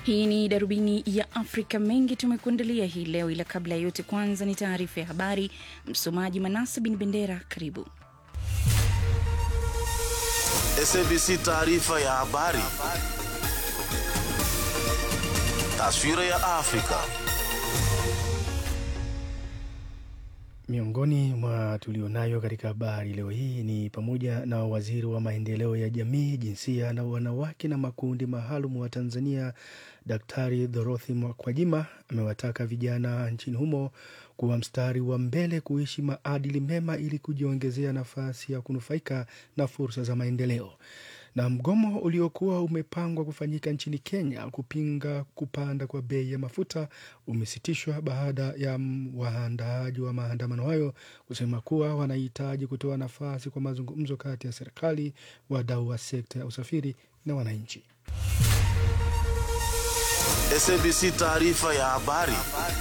Hii ni darubini ya Afrika. Mengi tumekuandalia hii leo, ila kabla ya yote, kwanza ni taarifa ya habari. Msomaji Manase bin Bendera, karibu. SABC taarifa ya habari. Taswira ya Afrika. Miongoni mwa tulionayo katika habari leo hii ni pamoja na waziri wa maendeleo ya jamii, jinsia na wanawake na makundi maalum wa Tanzania, Daktari Dorothy Mkwajima amewataka vijana nchini humo kuwa mstari wa mbele kuishi maadili mema ili kujiongezea nafasi ya kunufaika na fursa za maendeleo. Na mgomo uliokuwa umepangwa kufanyika nchini Kenya kupinga kupanda kwa bei ya mafuta umesitishwa baada ya waandaaji wa maandamano hayo kusema kuwa wanahitaji kutoa nafasi kwa mazungumzo kati ya serikali, wadau wa sekta ya usafiri na wananchi. SABC taarifa ya habari.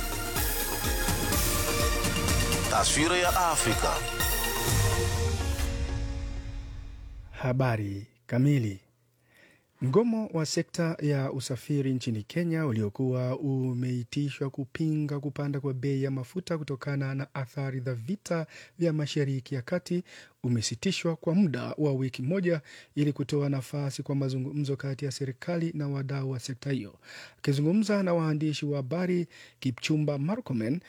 Taswira ya Afrika. Habari kamili. Mgomo wa sekta ya usafiri nchini Kenya uliokuwa umeitishwa kupinga kupanda kwa bei ya mafuta kutokana na athari za vita vya Mashariki ya Kati umesitishwa kwa muda wa wiki moja ili kutoa nafasi kwa mazungumzo kati ya serikali na wadau wa sekta hiyo. Akizungumza na waandishi wa habari, Kipchumba Murkomen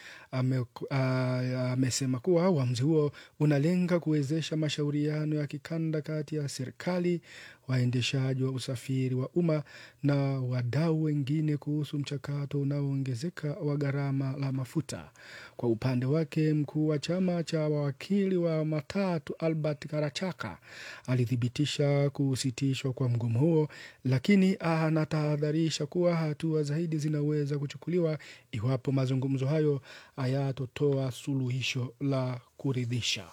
amesema kuwa uamuzi huo unalenga kuwezesha mashauriano ya kikanda kati ya serikali, waendeshaji wa usafiri wa umma na wadau wengine kuhusu mchakato unaoongezeka wa gharama la mafuta. Kwa upande wake, mkuu wa chama cha wawakili wa matatu Albert Karachaka alithibitisha kusitishwa kwa mgomo huo, lakini anatahadharisha kuwa hatua zaidi zinaweza kuchukuliwa iwapo mazungumzo hayo hayatotoa suluhisho la kuridhisha.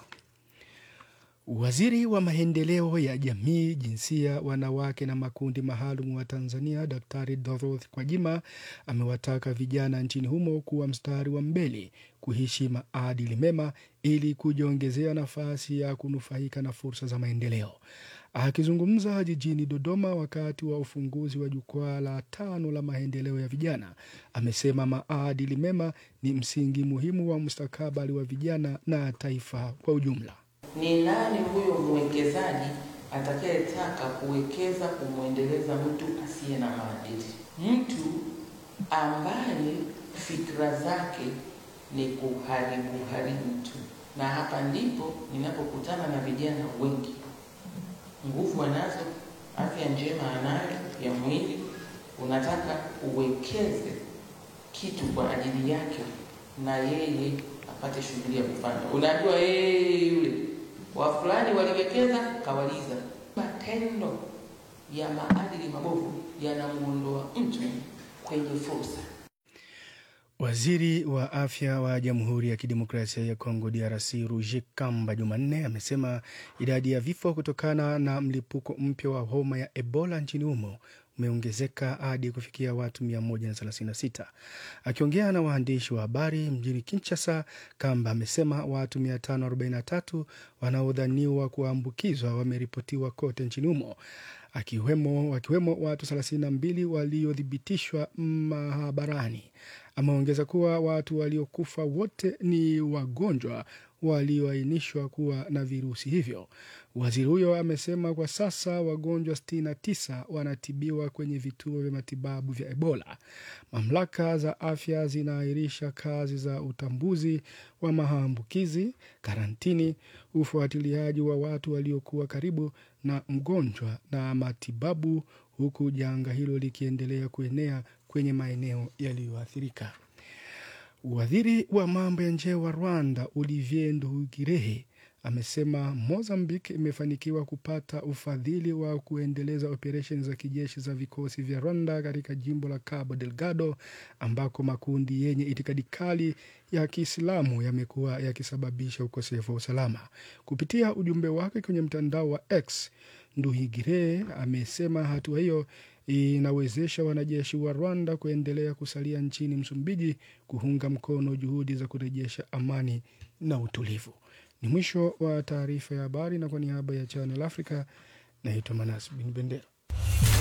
Waziri wa maendeleo ya jamii, jinsia, wanawake na makundi maalum wa Tanzania, Daktari Dorothy Kwajima amewataka vijana nchini humo kuwa mstari wa mbele kuishi maadili mema ili kujiongezea nafasi ya kunufaika na fursa za maendeleo. Akizungumza jijini Dodoma wakati wa ufunguzi wa jukwaa la tano la maendeleo ya vijana, amesema maadili mema ni msingi muhimu wa mustakabali wa vijana na taifa kwa ujumla. Ni nani huyo mwekezaji atakayetaka kuwekeza kumwendeleza mtu asiye na maadili, mtu ambaye fikra zake ni kuharibu haribu tu? Na hapa ndipo ninapokutana na vijana wengi, nguvu anazo, afya njema anayo ya mwili, unataka uwekeze kitu kwa ajili yake na yeye apate shughuli ya kufanya. Unajua yeye yule wa fulani waliwekeza kawaliza. Matendo ya maadili mabovu yanamuondoa mtu kwenye fursa. Waziri wa afya wa Jamhuri ya Kidemokrasia ya Kongo DRC Roger Kamba Jumanne amesema idadi ya vifo kutokana na mlipuko mpya wa homa ya Ebola nchini humo umeongezeka hadi kufikia watu 136. Akiongea na waandishi wa habari mjini Kinshasa, Kamba amesema watu 543 wanaodhaniwa kuambukizwa wameripotiwa kote nchini humo akiwemo, wakiwemo watu 32 waliothibitishwa mahabarani. Ameongeza kuwa watu waliokufa wote ni wagonjwa walioainishwa kuwa na virusi hivyo. Waziri huyo amesema kwa sasa wagonjwa 69 wanatibiwa kwenye vituo vya matibabu vya Ebola. Mamlaka za afya zinaahirisha kazi za utambuzi wa maambukizi, karantini, ufuatiliaji wa watu waliokuwa karibu na mgonjwa na matibabu, huku janga hilo likiendelea kuenea kwenye maeneo yaliyoathirika. Waziri wa mambo ya nje wa Rwanda Olivier Nduhungirehe amesema Mozambique imefanikiwa kupata ufadhili wa kuendeleza operesheni za kijeshi za vikosi vya Rwanda katika jimbo la Cabo Delgado ambako makundi yenye itikadi kali ya Kiislamu yamekuwa yakisababisha ukosefu wa usalama. Kupitia ujumbe wake kwenye mtandao wa X, Nduhungirehe amesema hatua hiyo inawezesha wanajeshi wa Rwanda kuendelea kusalia nchini Msumbiji kuunga mkono juhudi za kurejesha amani na utulivu. Ni mwisho wa taarifa ya habari, na kwa niaba ya Channel Africa naitwa Manas Bin Bendera.